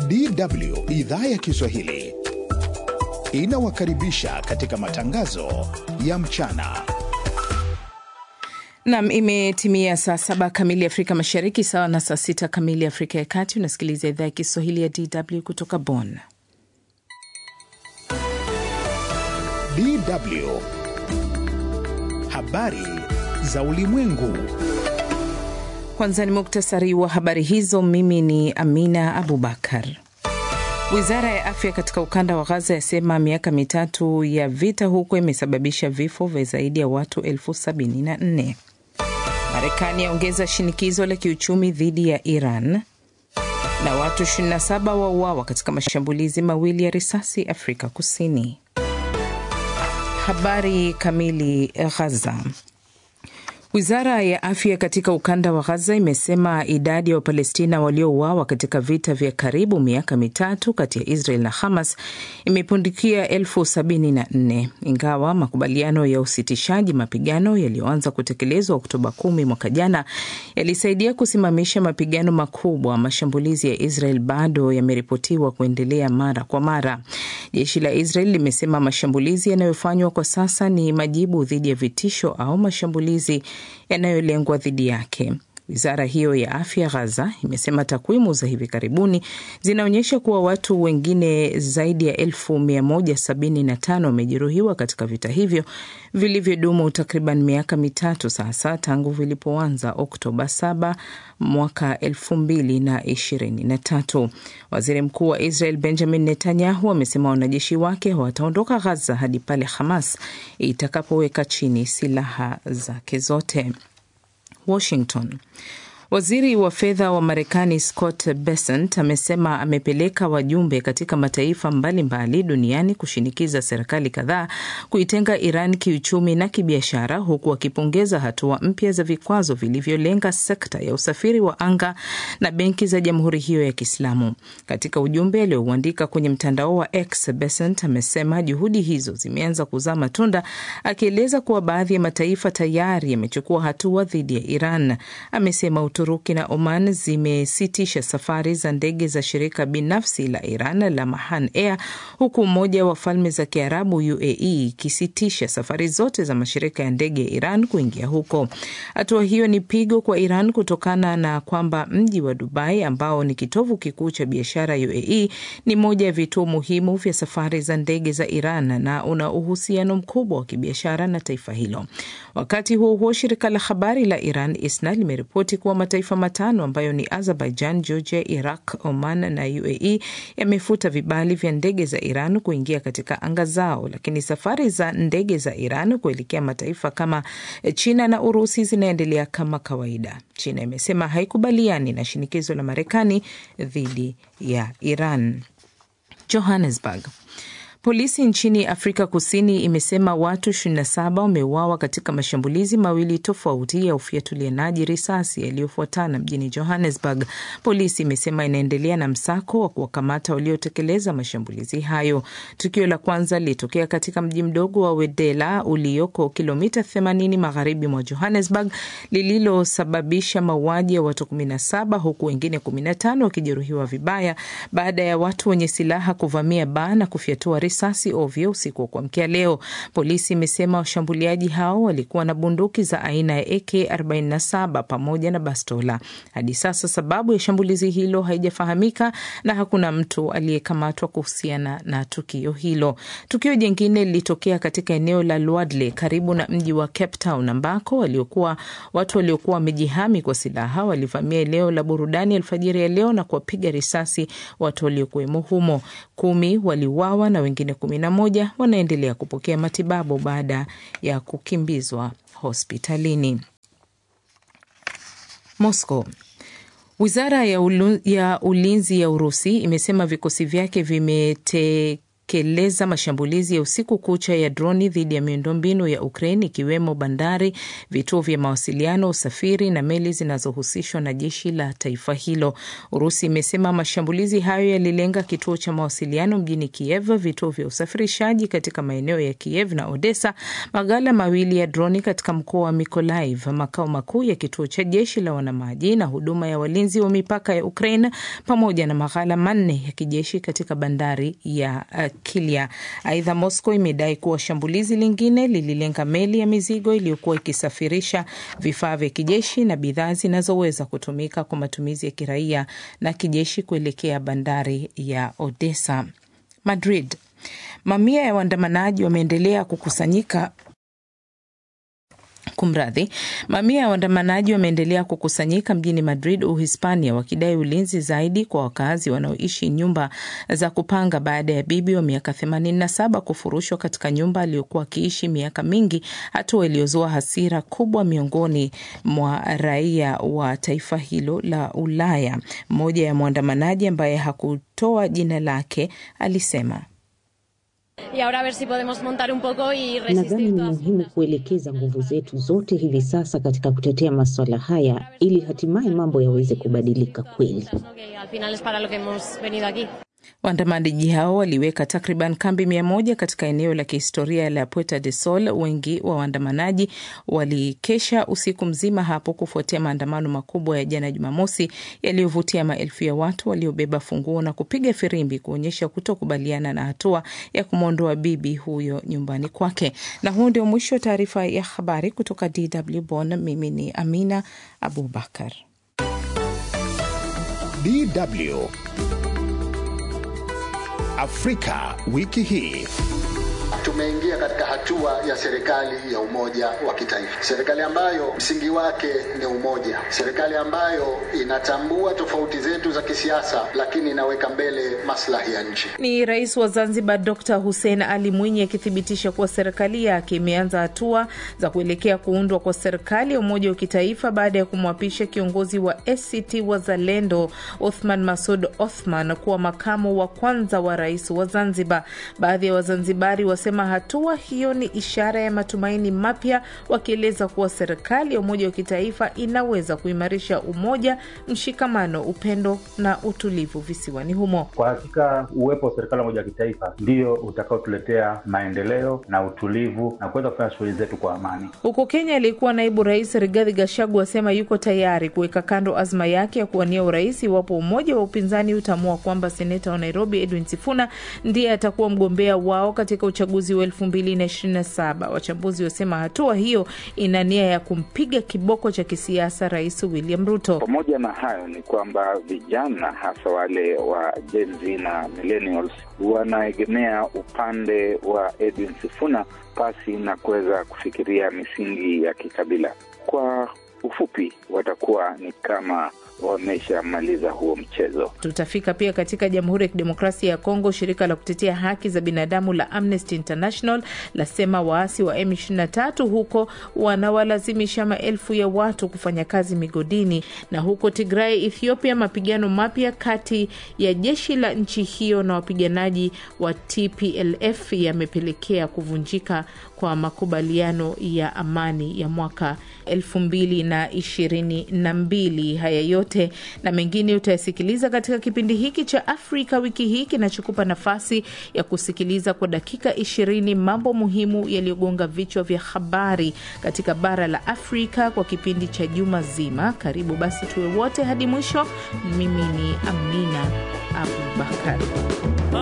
DW idhaa ya Kiswahili inawakaribisha katika matangazo ya mchana. Nam, imetimia saa saba kamili Afrika Mashariki, sawa na saa sita kamili Afrika ya Kati. Unasikiliza idhaa ya Kiswahili ya DW kutoka Bonn. DW habari za ulimwengu. Kwanza ni muktasari wa habari hizo. Mimi ni Amina Abubakar. Wizara ya afya katika ukanda wa Gaza yasema miaka mitatu ya vita huko imesababisha vifo vya zaidi ya watu elfu sabini na nne. Marekani yaongeza shinikizo la kiuchumi dhidi ya Iran na watu 27 wauawa katika mashambulizi mawili ya risasi Afrika Kusini. Habari kamili. Ghaza. Wizara ya afya katika ukanda wa Gaza imesema idadi ya Wapalestina waliouawa katika vita vya karibu miaka mitatu kati ya Israel na Hamas imepundikia elfu sabini na nne ingawa makubaliano ya usitishaji mapigano yaliyoanza kutekelezwa Oktoba kumi mwaka jana yalisaidia kusimamisha mapigano makubwa. Mashambulizi ya Israel bado yameripotiwa kuendelea mara kwa mara. Jeshi la Israel limesema mashambulizi yanayofanywa kwa sasa ni majibu dhidi ya vitisho au mashambulizi yanayolengwa dhidi yake. Wizara hiyo ya afya Ghaza imesema takwimu za hivi karibuni zinaonyesha kuwa watu wengine zaidi ya elfu mia moja sabini na tano wamejeruhiwa katika vita hivyo vilivyodumu takriban miaka mitatu sasa tangu vilipoanza Oktoba 7 mwaka elfu mbili na ishirini na tatu. Waziri Mkuu wa Israel Benjamin Netanyahu amesema wanajeshi wake hawataondoka Ghaza hadi pale Hamas itakapoweka chini silaha zake zote. Washington. Waziri wa fedha wa Marekani Scott Bessent amesema amepeleka wajumbe katika mataifa mbalimbali mbali duniani kushinikiza serikali kadhaa kuitenga Iran kiuchumi na kibiashara, huku akipongeza hatua mpya za vikwazo vilivyolenga sekta ya usafiri wa anga na benki za jamhuri hiyo ya Kiislamu. Katika ujumbe aliouandika kwenye mtandao wa X, Bessent amesema juhudi hizo zimeanza kuzaa matunda, akieleza kuwa baadhi ya mataifa tayari yamechukua hatua dhidi ya Iran. Amesema Uturuki na Oman zimesitisha safari za ndege za shirika binafsi la Iran la Mahan Air, huku Umoja wa Falme za Kiarabu UAE ikisitisha safari zote za mashirika ya ndege ya Iran kuingia huko. Hatua hiyo ni pigo kwa Iran kutokana na kwamba mji wa Dubai ambao ni kitovu kikuu cha biashara UAE ni moja ya vituo muhimu vya safari za ndege za Iran na una uhusiano mkubwa wa kibiashara na taifa hilo. Wakati huo huo, shirika la habari la Iran ISNA limeripoti kuwa mataifa matano ambayo ni Azerbaijan, Georgia, Iraq, Oman na UAE yamefuta vibali vya ndege za Iran kuingia katika anga zao, lakini safari za ndege za Iran kuelekea mataifa kama China na Urusi zinaendelea kama kawaida. China imesema haikubaliani na shinikizo la Marekani dhidi ya Iran. Johannesburg. Polisi nchini Afrika Kusini imesema watu 27 wameuawa katika mashambulizi mawili tofauti ya ufiatulianaji risasi yaliyofuatana mjini Johannesburg. Polisi imesema inaendelea na msako wa kuwakamata waliotekeleza mashambulizi hayo. Tukio la kwanza lilitokea katika mji mdogo wa Wedela ulioko kilomita 80 magharibi mwa Johannesburg, lililosababisha mauaji ya watu 17 huku wengine 15 wakijeruhiwa vibaya baada ya watu wenye silaha kuvamia baa na kufyatua risasi ovyo usiku wa kuamkia leo. Polisi imesema washambuliaji hao walikuwa na bunduki za aina ya AK47 pamoja na bastola. Hadi sasa sababu ya shambulizi hilo haijafahamika na hakuna mtu aliyekamatwa kuhusiana na tukio hilo. Tukio jingine lilitokea katika eneo la Lwadle karibu na mji wa Cape Town ambako waliokuwa watu waliokuwa wamejihami kwa silaha walivamia eneo la burudani alfajiri ya leo na kuwapiga risasi watu waliokuwemo humo. Kumi waliuawa na wengine kumi na moja wanaendelea kupokea matibabu baada ya kukimbizwa hospitalini. Moscow. Wizara ya, ulu, ya ulinzi ya Urusi imesema vikosi vyake vimete keleza mashambulizi ya usiku kucha ya droni dhidi ya miundombinu ya Ukraine ikiwemo bandari, vituo vya mawasiliano, usafiri na meli zinazohusishwa na jeshi la taifa hilo. Urusi imesema mashambulizi hayo yalilenga kituo cha mawasiliano mjini Kiev, vituo vya usafirishaji katika maeneo ya Kiev na Odessa, maghala mawili ya droni katika mkoa wa Mykolaiv, makao makuu ya kituo cha jeshi la wanamaji na huduma ya walinzi wa mipaka ya Ukraine, pamoja na maghala manne ya kijeshi katika bandari ya uh, Kilia. Aidha, Moscow imedai kuwa shambulizi lingine lililenga meli ya mizigo iliyokuwa ikisafirisha vifaa vya kijeshi na bidhaa zinazoweza kutumika kwa matumizi ya kiraia na kijeshi kuelekea bandari ya Odessa. Madrid. Mamia ya waandamanaji wameendelea kukusanyika Kumradhi, mamia ya waandamanaji wameendelea kukusanyika mjini Madrid, Uhispania, wakidai ulinzi zaidi kwa wakazi wanaoishi nyumba za kupanga baada ya bibi wa miaka 87 kufurushwa katika nyumba aliyokuwa akiishi miaka mingi, hatua iliyozua hasira kubwa miongoni mwa raia wa taifa hilo la Ulaya. Mmoja ya mwandamanaji ambaye hakutoa jina lake alisema Nadhani ni muhimu kuelekeza nguvu zetu zote hivi sasa katika kutetea masuala haya ili hatimaye mambo yaweze kubadilika kweli. Waandamanaji hao waliweka takriban kambi mia moja katika eneo la kihistoria la Puerta de Sol. Wengi wa waandamanaji walikesha usiku mzima hapo kufuatia maandamano makubwa ya jana Jumamosi yaliyovutia maelfu ya watu waliobeba funguo na kupiga firimbi kuonyesha kutokubaliana na hatua ya kumwondoa bibi huyo nyumbani kwake. Na huu ndio mwisho wa taarifa ya habari kutoka DW Bonn. Mimi ni Amina Abubakar. DW Afrika wiki hii. Tumeingia katika hatua ya serikali ya umoja wa kitaifa, serikali ambayo msingi wake ni umoja, serikali ambayo inatambua tofauti zetu za kisiasa, lakini inaweka mbele maslahi ya nchi. Ni Rais wa Zanzibar Dr Hussein Ali Mwinyi akithibitisha kuwa serikali yake imeanza hatua za kuelekea kuundwa kwa serikali ya umoja wa kitaifa baada ya kumwapisha kiongozi wa ACT Wazalendo Othman Masud Othman kuwa makamu wa kwanza wa rais wa Zanzibar. Baadhi ya Wazanzibari wasema hatua hiyo ni ishara ya matumaini mapya, wakieleza kuwa serikali ya umoja wa kitaifa inaweza kuimarisha umoja, mshikamano, upendo na utulivu visiwani humo. Kwa hakika uwepo wa serikali ya umoja wa kitaifa ndio utakaotuletea maendeleo na utulivu na kuweza kufanya shughuli zetu kwa amani. Huko Kenya, aliyekuwa naibu rais Rigathi Gachagua asema yuko tayari kuweka kando azma yake ya kuwania urais iwapo umoja wa upinzani utaamua kwamba seneta wa Nairobi Edwin Sifuna ndiye atakuwa mgombea wao katika uchaguzi wa elfu mbili na ishirini na saba. Wachambuzi wasema hatua hiyo ina nia ya kumpiga kiboko cha kisiasa Rais William Ruto. Pamoja na hayo ni kwamba vijana hasa wale wa Gen Z na millennials wanaegemea upande wa Edwin Sifuna pasi na kuweza kufikiria misingi ya kikabila. Kwa ufupi, watakuwa ni kama wameshamaliza huo mchezo. Tutafika pia katika Jamhuri ya Kidemokrasia ya Kongo. Shirika la kutetea haki za binadamu la Amnesty International lasema waasi wa M23 huko wanawalazimisha maelfu ya watu kufanya kazi migodini. Na huko Tigray, Ethiopia, mapigano mapya kati ya jeshi la nchi hiyo na wapiganaji wa TPLF yamepelekea kuvunjika kwa makubaliano ya amani ya mwaka elfu mbili na ishirini na mbili. Haya yote na mengine utayasikiliza katika kipindi hiki cha Afrika wiki hii kinachokupa nafasi ya kusikiliza kwa dakika ishirini mambo muhimu yaliyogonga vichwa vya habari katika bara la Afrika kwa kipindi cha juma zima. Karibu basi tuwe wote hadi mwisho. Mimi ni Amina Abubakar.